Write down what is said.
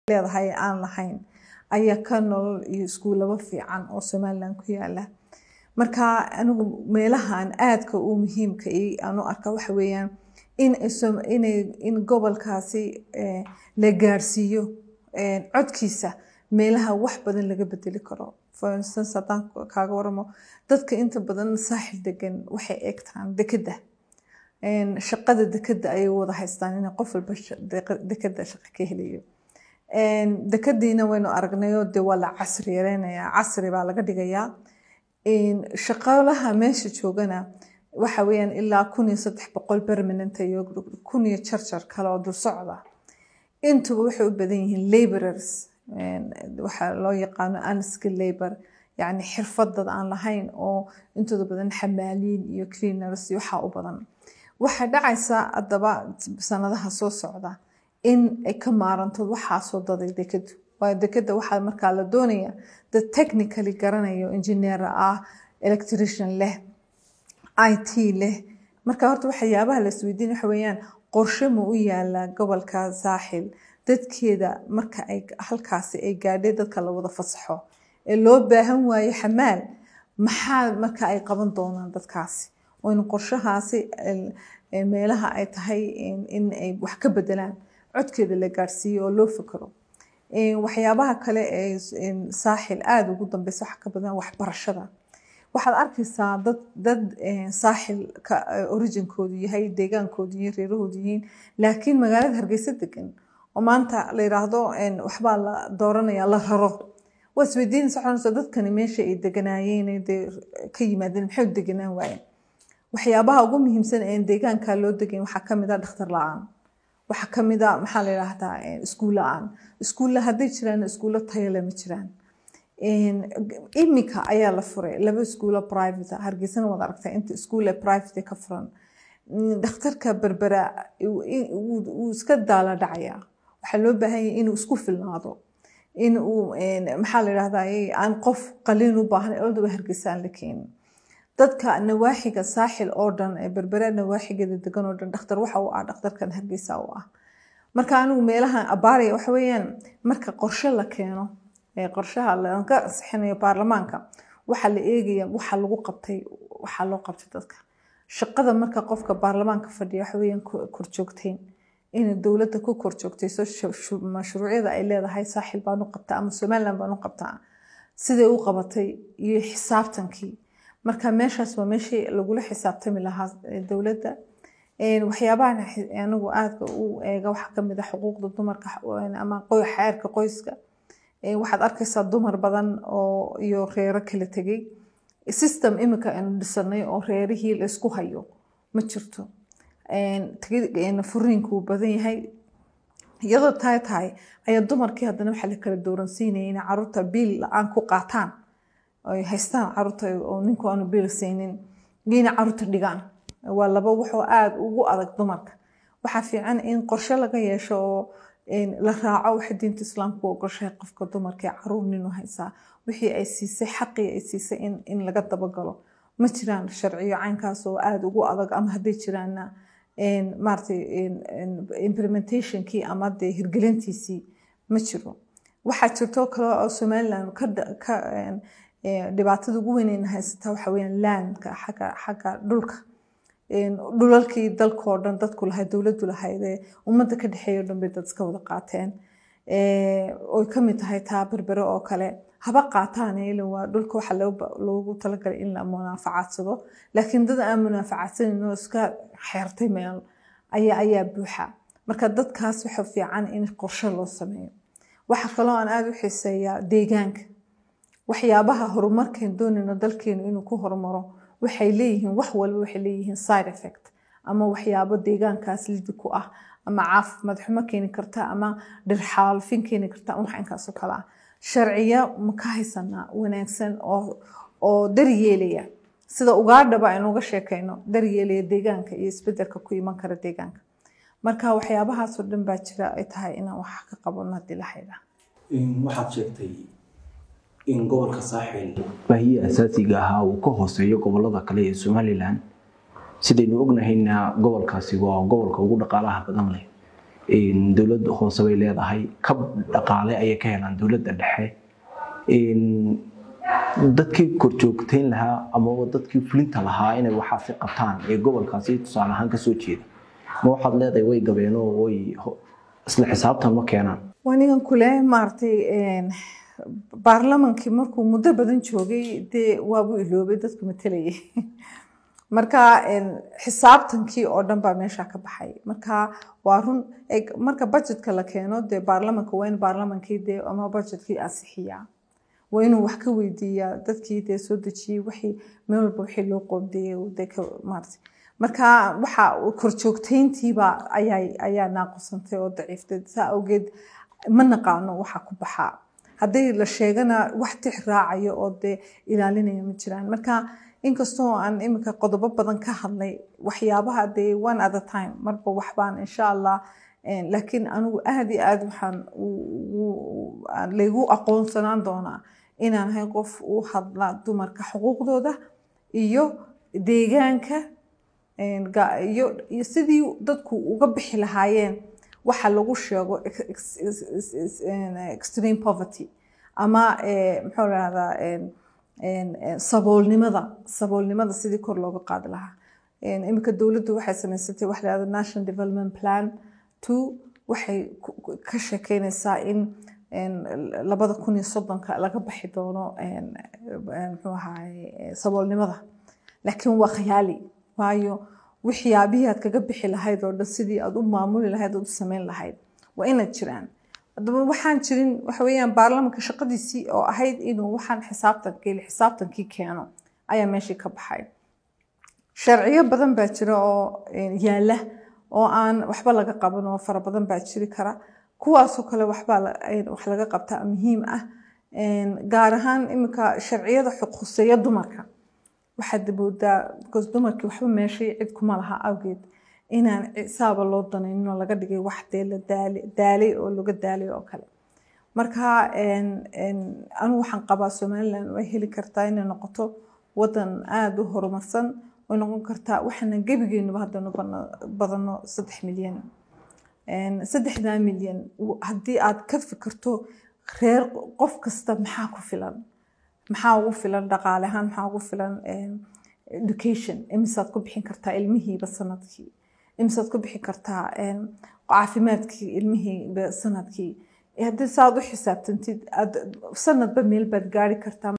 leedahay aan lahayn ayaa ka nolol iyo iskuulaba fiican oo somaliland ku yaala marka anigu meelahan aadka u muhiimka aan u arka waxa weeyaan in gobolkaasi la gaarsiiyo codkiisa meelaha wax badan laga bedeli karo for instance haddaan kaaga waramo dadka inta badan saaxil degan waxay eegtaan dekeda shaqada dekeda ayay wada haystaan in qof walba dekeda shaqo ka helayo dekadiina waynu aragnayo de waa la casri yareynayaa casri baa laga dhigayaa shaqaalaha meesha joogana waxa weeyaan ilaa kun iyo saddex boqol permanent iyo kun iyo jarjar kale oo dul socda intuba waxay u badan yihiin laborers waxaa loo yaqaano unskill labor yacni xirfad dad aan lahayn oo intooda badan xamaaliin iyo cleaners iyo waxaa u badan waxaa dhacaysa haddaba sanadaha soo socda in ay ka maaranto waxaasoo daday dekadu waayo dekada waxaa markaa la doonaya dad technically garanayo engineer ah electrician leh i t leh marka horta waxyaabaha la isweydiin waxa weeyaan qorshe ma u yaala gobolka saaxil dadkeeda marka ay halkaasi ay gaadhay dadka la wada fasaxo ee loo baahan waayo xamaal maxaa marka ay qaban doonaan dadkaasi oo in qorshahaasi meelaha ay tahay in ay wax ka bedelaan codkeeda la gaarsiiyo oo loo fikiro waxyaabaha kale ee saaxil aada ugu dambeysa waxa ka badan waxbarashada waxaad arkaysaa dad dad saaxil ka originkoodu yahay deegaankoodu yihiin reerahoodu yihiin laakiin magaalada hargeysa degan oo maanta la yiraahdo waxbaa la dooranaya la raro waa isweydiinaysa waxaa dadkani meesha ay deganaayeen dee ka yimaadeen maxay u deganaan waayeen waxyaabaha ugu muhiimsan ee deegaanka loo degan waxaa kamid ah dhakhtar la-aan waxaa kamid a maxaa la yidhaahdaa iskuul la-aan iskuulla hadday jiraan iskuullo tayale ma jiraan imika ayaa la furay laba iskuulo private hargeysana waad aragtaa inta iskuul ee private ka furan dhakhtarka berbera wuu iska daala dhacayaa waxaa loo baahan yahay inuu isku filnaado in uu maxaa la yidhahdaa aan qof qaliin u baahan oldaba hargeysa aan la keenin dadka nawaaxiga saaxil oo dhan ee berbera nawaaxigeeda degan oo dhan dhakhtar waxa uu ah dhakhtarkan hargeysa u ah marka anigu meelahan abaaraya waxa weeyaan marka qorshe la keeno ee qorshaha laga ansixinayo baarlamaanka waxaa la eegaya waxa lagu qabtay waxaa loo qabtay dadka shaqada marka qofka baarlamaanka fadhiya waxa weeyaan korjoogteyn in dowladda ku korjoogtayso mashruucyada ay leedahay saaxil baan u qabtaa ama somaliland baan u qabtaa siday u qabatay iyo xisaabtankii marka meeshaas waa meeshii lagula xisaabtami lahaa dowladda waxyaabahan anigu aadka u eega waxaa kamid ah xuquuqda dumarka ama xeerka qoyska waxaad arkaysaa dumar badan oo iyo reero kala tegay system imika aynu dhisanay oo reerihii la isku hayo ma jirto furiinku wuu badan yahay iyadoo tahay tahay ayaa dumarkii haddana waxaa la kala dooransiinaya inay caruurta biil la-aan ku qaataan ay haystaan caruurta oo ninku aanu biil siinin iyo inay caruurta dhigaan waa laba waxoo aada ugu adag dumarka waxaa fiican in qorshe laga yeesho oo la raaco waxa diinta islaamku ogoshahay qofka dumarka ee caruur ninu haysaa wixii ay siisay xaqii ay siisay in laga dabagalo ma jiraan sharciyo caynkaas oo aada ugu adag ama hadday jiraanna maaragtay implementationkii ama dee hirgelintiisii ma jiro waxaa jirto kale oo somaliland ka dhibaatada ugu weyneyna haysataa waxa weeyaan landka xagga xagga dhulka dhulalkii dalkoo dhan dadku lahayd dowladdu lahayd ee ummadda ka dhexeeya o dhan bay dad iska wada qaateen oy ka mid tahay taa berbere oo kale haba qaataan ilan waa dhulka waxa loogu talagalay in la munaafacadsado laakiin dad aan munaafacadsanayn oo iska xeertay meel ayaa ayaa buuxa marka dadkaas waxa fiican in qorshe loo sameeyo waxa kaloo aan aada u xiiseeyaa deegaanka waxyaabaha horumarkeen doonayno dalkeenu inuu ku horumaro waxay leeyihiin wax walba waxay leeyihiin side effect ama waxyaabo deegaankaas lidi ku ah ama caafimaad xumo keeni karta ama dhirxaalfin keeni karta wax inkaas oo kale ah sharciyo ma ka haysanaa wanaagsan oo oo daryeelaya sida ugaadhaba aynu uga sheekayno daryeelaya deegaanka iyo isbedelka ku iman kara deegaanka marka waxyaabahaasoo dhan baa jira ay tahay inaan wax ka qabano haddii la xidha waxaad sheegtay in gobolka saaxil baahiye asaasiga ahaa uu ka hooseeyo gobolada kale ee somalilan sidaynu ognahayna gobolkaasi waa gobolka ugu dhaqaalaha badan leh dowladda hoose bay leedahay kab dhaqaale ayay ka helaan dowladda dhexe dadkii korjoogtayn lahaa amaba dadkii fulinta lahaa inay waxaasi qabtaan ee gobolkaasi tusaale ahaan kasoo jeeda ma waxaad leedahay way gabeen oo way isla xisaabtan ma keenaan wanigan kule maaragtay baarlamankii markuu muddo badan joogay dee waabuu iloobay dadku matalayay marka xisaabtankii oo dhan baa meesha ka baxay marka waa run marka budgetka la keeno dee baarlamanka waa in baarlamankii dee ama budgetkii ansixiyaa waa inuu wax ka weydiiyaa dadkii dee soo dejiyey wixii meel walba wixii loo qoondeeyey dee ka maartay marka waxa korjoogtayntiiba ayaa ayaa naaqusantay oo daciiftay saa awgeed ma naqaano waxa ku baxaa hadday la sheegana wax tix raacayo oo dee ilaalinaya ma jiraan marka inkastoo aan iminka qodobo badan ka hadlay waxyaabaha dee one at a time marba waxbaan insha allah laakiin anigu aad iyo aad waxaan laygu aqoonsanaan doonaa inaan ahay qof u hadla dumarka xuquuqdooda iyo deegaanka iyo sidii dadku uga bixi lahaayeen waxa lagu sheego extreme poverty ama muxuu rahdaa saboolnimada saboolnimada sidii kor looga qaadi lahaa iminka dowladdu waxay samaysatay wax lahahda national development plan two waxay ka sheekeynaysaa in labada kun iyo soddonka laga baxi doono muxuu ahaay saboolnimada laakiin waa khayaali waayo waxyaabihii aad kaga bixi lahayd oo dhan sidii aad u maamuli lahayd ood u samayn lahayd waa inaad jiraan haddaba waxaan jirin waxa weeyaan baarlamanka shaqadiisii oo ahayd inuu waxaan xisaabtankii xisaabtankii keeno ayaa meeshii ka baxay sharciyo badan baa jira oo yaala oo aan waxba laga qaban oo fara badan baa jiri kara kuwaasoo kale waxbaa wax laga qabtaa muhiim ah gaar ahaan iminka sharciyada xuquuseeya dumarka waxaad moodaa because dumarkii waxba meeshay cid kuma laha awgeed inaan saaba loo danaynin oo laga dhigay wax dee la daalay oo laga daalay oo kale marka anigu waxaan qabaa somaliland way heli kartaa inay noqoto wadan aada u horumarsan way noqon kartaa waxaana gebigeenuba haddanu badano saddex milyan saddexdaa milyan haddii aad ka fikirto reer qof kasta maxaa ku filan maxaa ugu filan dhaqaale ahaan maxaa ugu filan education imisaad ku bixin kartaa ilmihiiba sanadkii imisaad ku bixin kartaa caafimaadkii ilmihiiba sanadkii haddii saaad u xisaabtantid sanadba meel baad gaari kartaa